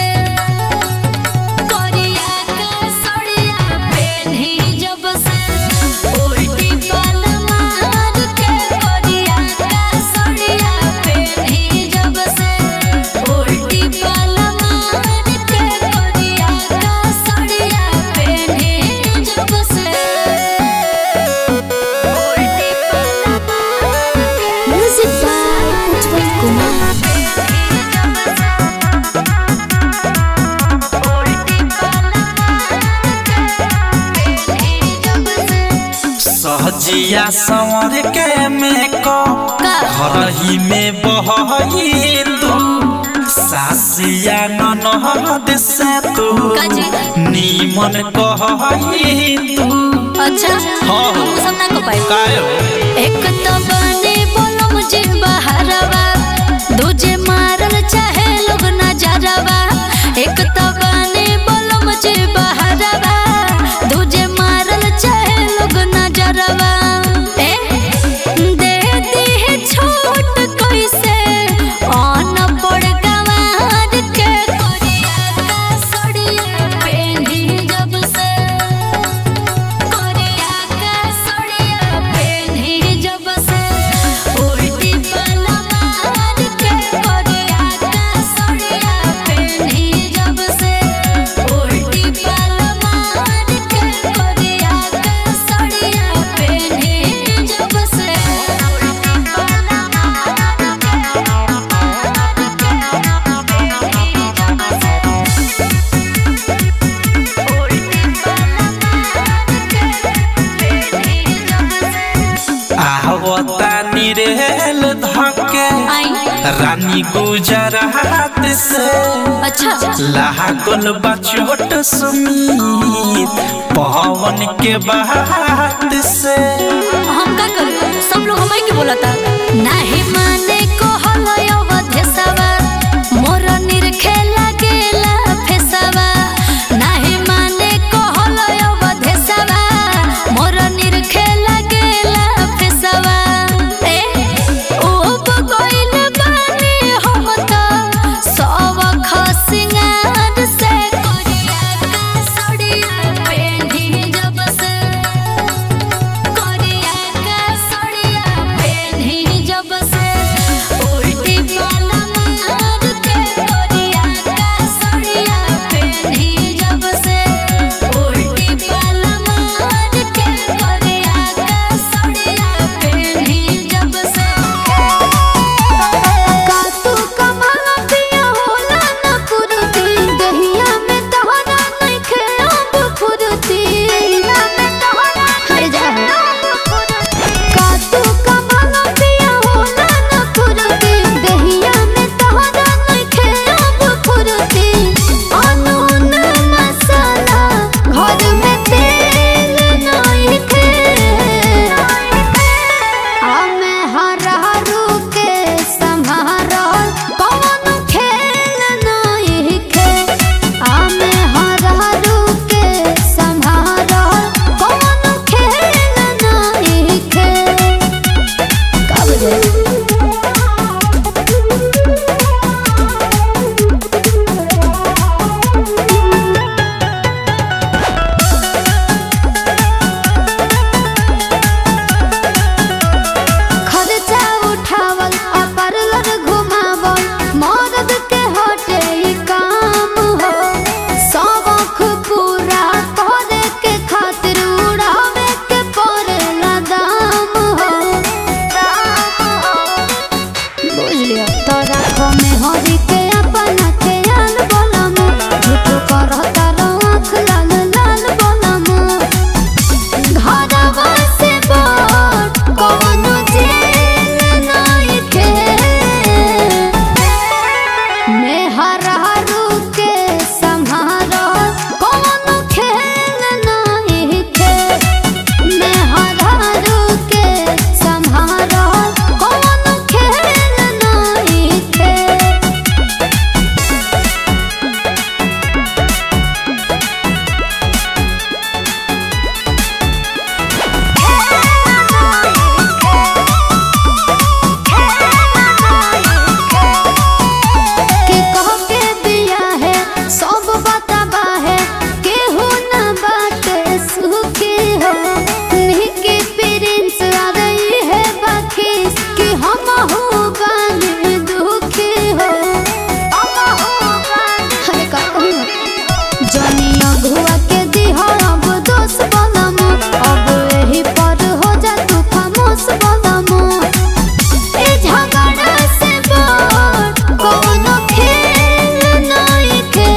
करिया के सड़िया पेढ़ी जब से उल्टी पल मार के करिया के सड़िया पेढ़ी जब से उल्टी पल मार के करिया के सड़िया पेढ़ी जब से उल्टी पल म्यूजिक बाय उज्जवल कुमार सहजिया संवर के मेको हरही में बहई तू सासिया ननहद से तू काजी? नीमन कहई तू अच्छा हाँ। हम सब ना को पाए कायो एक तो बने बोलो मुझे बहरवा दूजे मारल चाहे लोग नजरवा एक तो बने बोलो मुझे बहरवा दूजे मारल चाहे लोग नजरवा ए दे दी है छोट कैसे ऑन पड़ गवार के कोरिया का सड़िया पेंधी जब से कोरिया का सड़िया पेंधी जब से रानी गुजरात से अच्छा लागल बा चोट सुमीत पवन के बात से हम का करू सब लोग हमारे के बोला था नहीं माने को हलो अवधेसवा मोर निरखे लागेला फेसवा नहीं माने को हलो अवधेसवा मोर निरखे लागेला फेसवा ए ओ बगइल बानी हम त सब खसिंगार से करिया का सड़िया पेंढी जब से करिया का सड़िया पेन्ही जब से उल्टी वाला मार के करिया का सड़िया पेन्ही जब से उल्टी वाला मार के करिया का सड़िया पेन्ही जब से का तू कमाला पिया होला न पुरती दहिया में तहरा नइखे अब फुरती हर जा का तू कमाला पिया होला न पुरती दहिया में तहरा नइखे अब फुरती अनून मसाला घर में तेल नइखे हमे हरहरू के सम्हारल कौन खेल नहीं खे हमे हरहरू के सम्हारल कौन खेल नहीं खे कब खर्चा उठावल आ पार्लर घुमावल मर्द के हटे ई काम हो शौक पूरा करे के खातिर उड़ावे के पड़ेला दाम हो बुझ लिया तोरा को में हरी के अपना के आल बोलम झूठ करता आँख लाल लाल बोलम घरवा से बड़ कौनो जेल नइखे। मेहरारू के सम्हारल कौनो खेल नइखे। मेहरारू के सम्हारल कौनो खेल नइखे। के कह के दिया है सब बताबा है केहू न बाटे सुखी हो निके प्रिंस आ रही है बाकी कि हम हो बने दुखी हो अरे का कहूँ जनी अगुआ के दिहा अब दोष बनम अब एही पर हो जा तू खामोश बनम ए झगड़ा से बड़ कौनो खेल नइखे।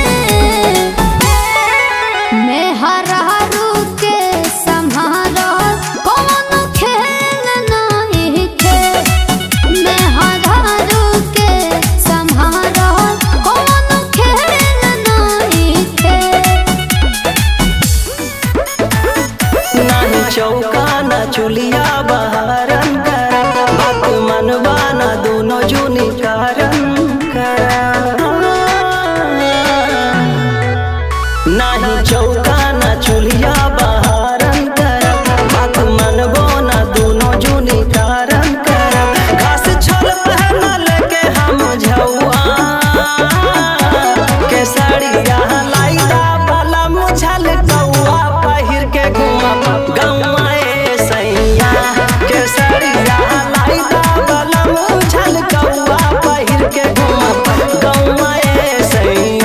मेहरारू के सम्हारल कौनो खेल नइखे। मेहरारू के सम्हारल कौनो खेल नइखे। नाही चौका ना चुलिया बहारन करा बात मनवा ना दोनों जुनी कारण करा नाही चौका ना चुलिया बहारन करा बात मनवो ना दोनों जुनी कारण करा घास छोल पहनल के हम झौआ के साड़िया लाइदा वाला मुझल कौआ पहिर के घुमा गौआ ए सैया के साड़िया लाइदा वाला मुझल कौआ पहिर के घुमा गौआ ए सैया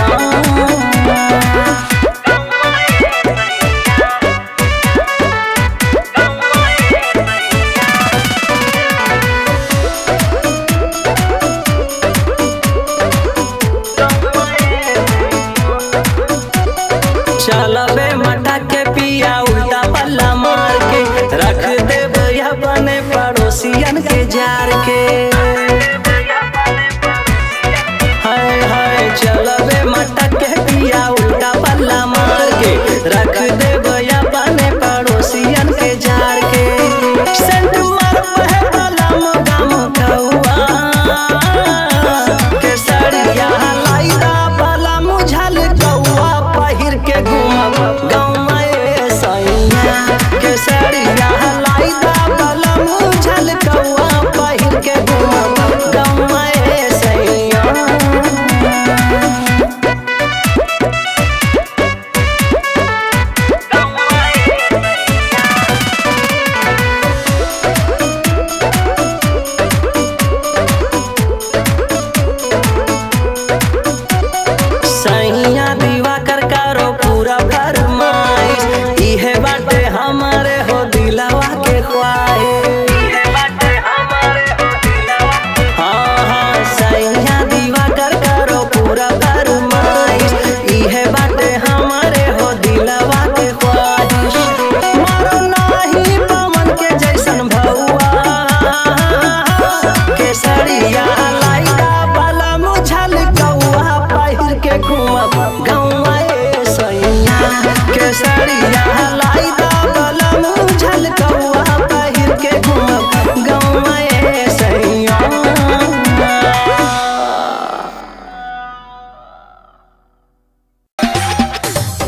चलबे मटा के पिया उल्टा पल्ला मार के रख दे भैया बने पड़ोसियन के जार के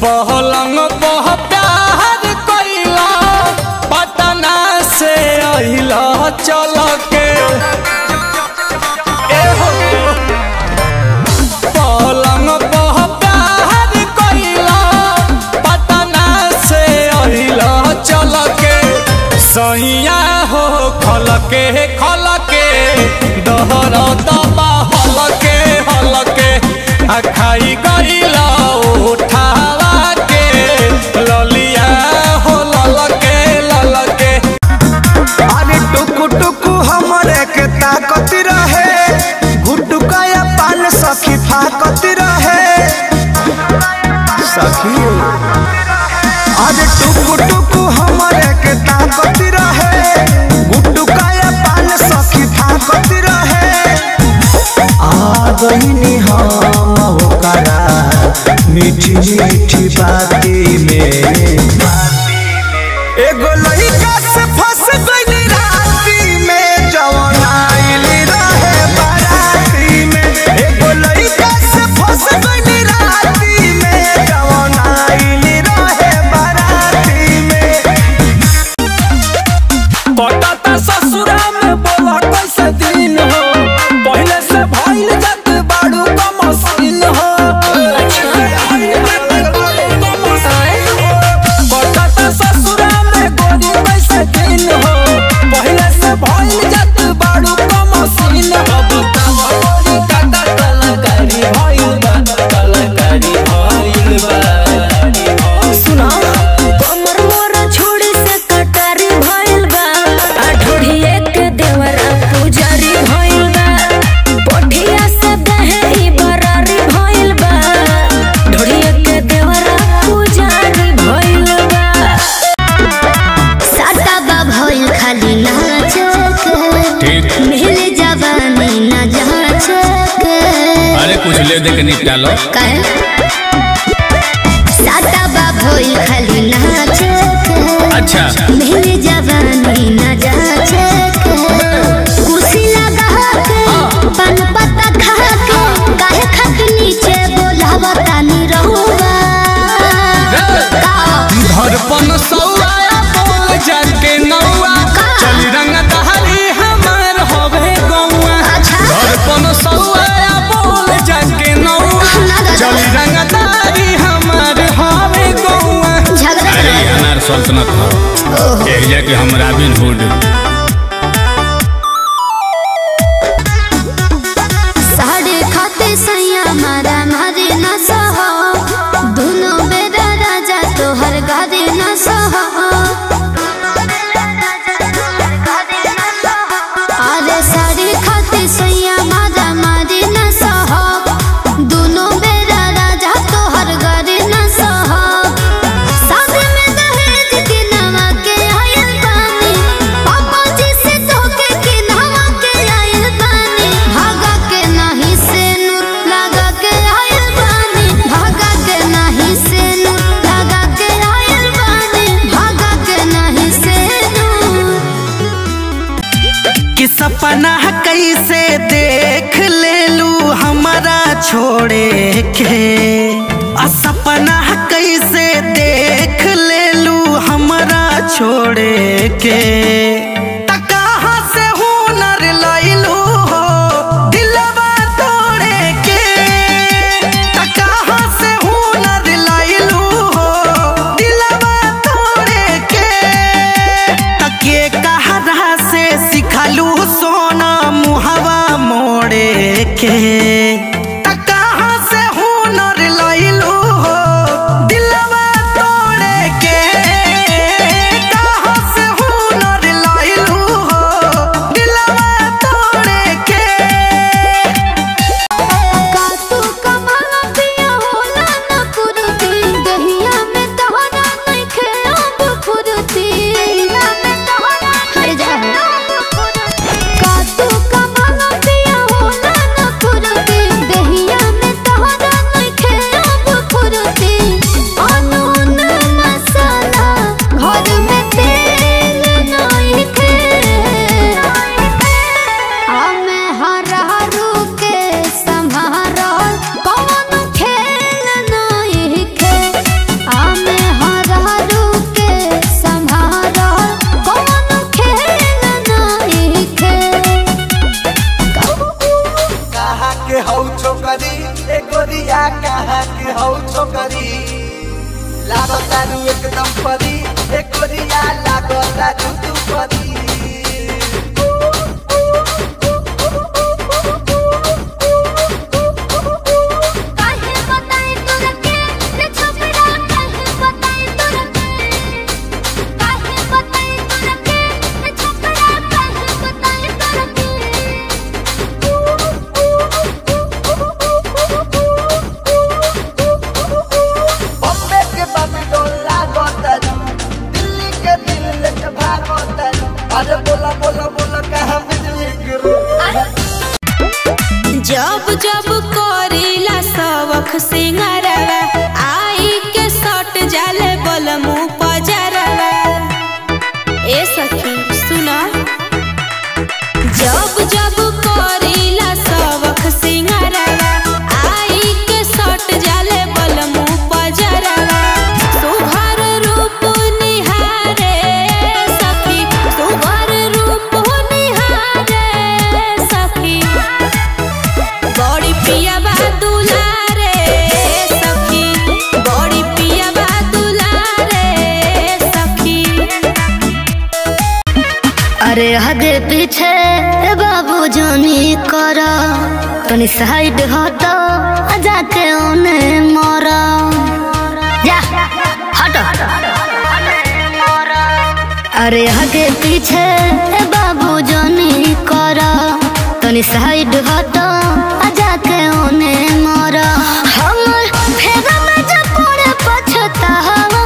पहलंग पह प्यार कइला पटना से अहिला चल के ए हो पलंग पह प्यार कइला पटना से अहिला चल के सैया हो खल के खल के दहर दबा हल के हल के आ खाई गइला उठावा के ललिया हो लल के लल के अरे टुकु टुकु हमरे के ताकत रहे गुटुकाया पान सखी फाकत रहे सखी अरे टुकु टुकु हमरे के ताकत रहे गुटुकाया पान सखी फाकत रहे आ गईनी हम ओकरा मीठी मीठी बाती में एगो लइका से फंस गइली राती में जवन आइली रहे बाराती में एगो लइका से फंस गइली राती में जवन आइली रहे बाराती में पटाता ससुरा में बोला कैसे दिन हो पहले से भइल जात बाड़ू का मशीन हो पटाता ससुरा में गोरी कैसे दिन हो पहले से भइल जात बाड़ू का मशीन हो बताव गोरी काटा कलाकारी भइल बा कलाकारी भइल बा सुना कमर मोर छोड़ी से कटारी भइल बा आ ढोढ़िए के देवरा पुजारी भइल बा पोठिया से दहेरी बरारी भइल बा ढोढ़िए के देवरा पुजारी भइल बा साटा बा भइल खाली नाच के ठीक मिल जवानी ना जाच के अरे कुछ ले दे के निपटा लो काहे साटा बा भइल खाली नाच के अच्छा मेरी जवानी न जाचे के कुर्सी लगा के पान पत्ता खा के काहे खाके नीचे बोलावा तानी रहुआ का धड़पन सौआ बोल जाके नौआ चल रंग दहरी हमार होवे गौआ अच्छा धड़पन सौआ बोल जाके नौआ चल रंग दहरी हमार होवे गौआ झगड़ा अरे ये अनार सल्तनत हो एक जाके हम रॉबिन हुड साढ़े खाते सैया मारा मारे न सहो दोनों बेरा राजा तोहर गारे न सहो अरे साढ़े खाते सैया मारा मारे न सहो दोनों बेरा राजा तोहर गारे न सहो शादी में दहेज के नवा के आयल बानी पापा जी से धोखे के नवा के आयल बानी भागा के नाही से नूर लगा के आयल बानी भागा के नाही से नूर लगा के आयल बानी भागा के नाही से नूर कि सपना कैसे देख ले लू हमारा छोड़े के आ सपना कैसे देख ले लू हमारा छोड़े के त कहाँ से हुनर लैलू हो दिलवा तोड़े के त कहाँ से हुनर लैलू हो दिलवा तोड़े के तके कहरा से सिखलू सोना मुहवा मोड़े के त कहाँ से हुनर लैलू हो दिलवा तोड़े के कहाँ से हुनर लैलू हो दिलवा तोड़े के कातू कमाला पिया होला न कुरुती दहिया में तोहरा नइखे अब फुरुती हर जा कातू कमाला पिया होला न कुरुती टोकरी ए गोरिया कहाँ के हौ छोकरी लागो तारू एकदम परी ए गोरिया लागो तारू तू परी काहे बताई तोरा के रे छोकरा काहे बताई तोरा के काहे बताई तोरा के रे छोकरा काहे बताई तोरा बॉम्बे के बॉम्बे लागो तारू दिल्ली के दिल के भागो तारू अरे बोला बोला बोला कहाँ बिजली गिरो जब जब करीला सबक सिंगारवा आई के सट जाले बलमु पजरवा ए सखी सुना जब जब करीला सबक सिंगारवा आई के सट जाले बलमु पजरवा सुघर रूप निहारे सखी सुघर रूप निहारे सखी बड़ी पिया बा दुलारे सखी बड़ी पिया बा दुलारे सखी अरे आगे पीछे बाबू जानी कर तनी साइड हट जाके ओने मर जा हट अरे आगे पीछे बाबू जानी कर तनी साइड हट जाके ओने मर हमर फेगा में जब पड़े पछतावा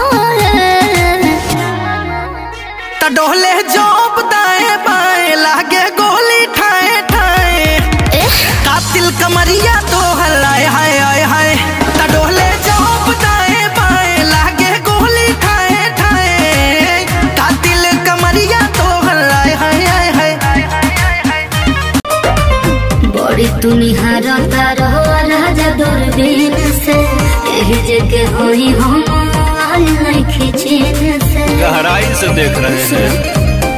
त डोले जॉब दाएं बाएं लागे गोली ठाए ठाए कातिल कमरिया तो हलाए हाय हाय हाय त डोले जॉब दाएं बाएं लागे गोली ठाए ठाए कातिल कमरिया तो हलाए हाय हाय हाय बड़ी तुनिहार तारो राजा दूरबीन से यही जगह होई हम आल नहीं खिचीन से गहराई से देख रहे हैं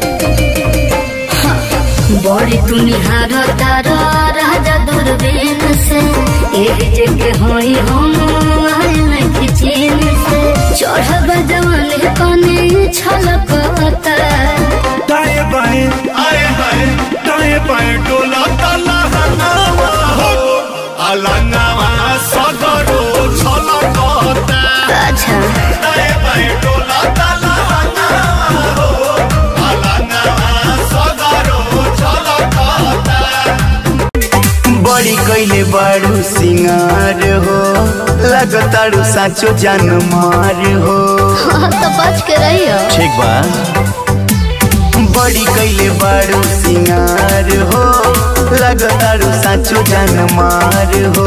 बड़ी तुनिहार तारो राजा दूरबीन से यही जगह होई हम आल नहीं खिचीन से चढ़ब जवानी कने छलकता दाएं बाएं आए हाय दाएं बाएं डोला ताला हनावा हो अलंगावा सदरो छलकता अच्छा दाएं बाएं डोला ताला हनावा हो अलंगावा सदरो छलकता बड़ी कैले बारू सिंगार हो लगतारू साचो जान मार हो तो बच के रहियो ठीक बा बड़ी कैले बारू सिंगार हो लगतारू साचो जान मार हो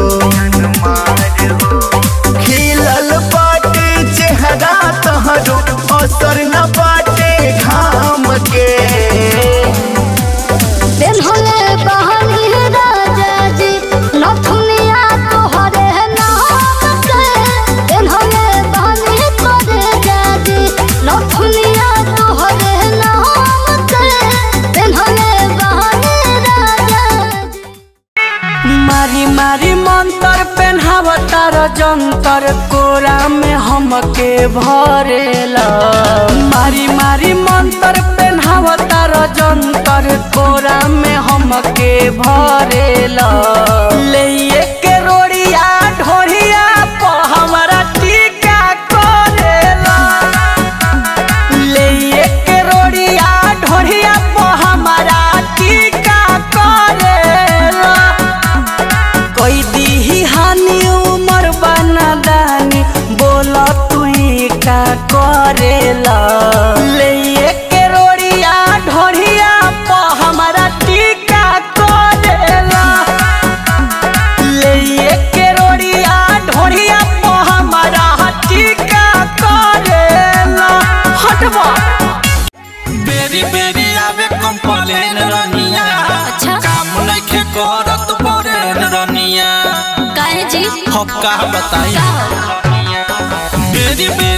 खिलल बाटे चेहरा तहरो असर न बाटे घाम के दिन होले बहनी राजा जी नथुनिया तोहरे नाम के दिन होले बहनी तोरे जाजी नथुनिया तोहरे नाम के दिन होले बहनी राजा जी मारी मारी मंतर पेन्हावतार जंतर कोरा में हमके भरेला मारी मारी मंतर पेन्हावतार जंतर कोरा में हमके भरेला ले के रोड़िया ढोरिया प हमरा टीका करेला ले के रोड़िया ढोरिया प हमरा टीका करेला कोई दीही हानि उमर बना दानी बोला तू का करेला ले के रोड़िया ढोरिया प हमारा टीका करेला ले के रोड़िया ढोरिया प हमारा टीका करेला हटवा बेरी बेरी आवे कंप्लेन रनिया अच्छा। काम नइखे करत परेन रनिया काहे जी हम का बताई बेरी बेरी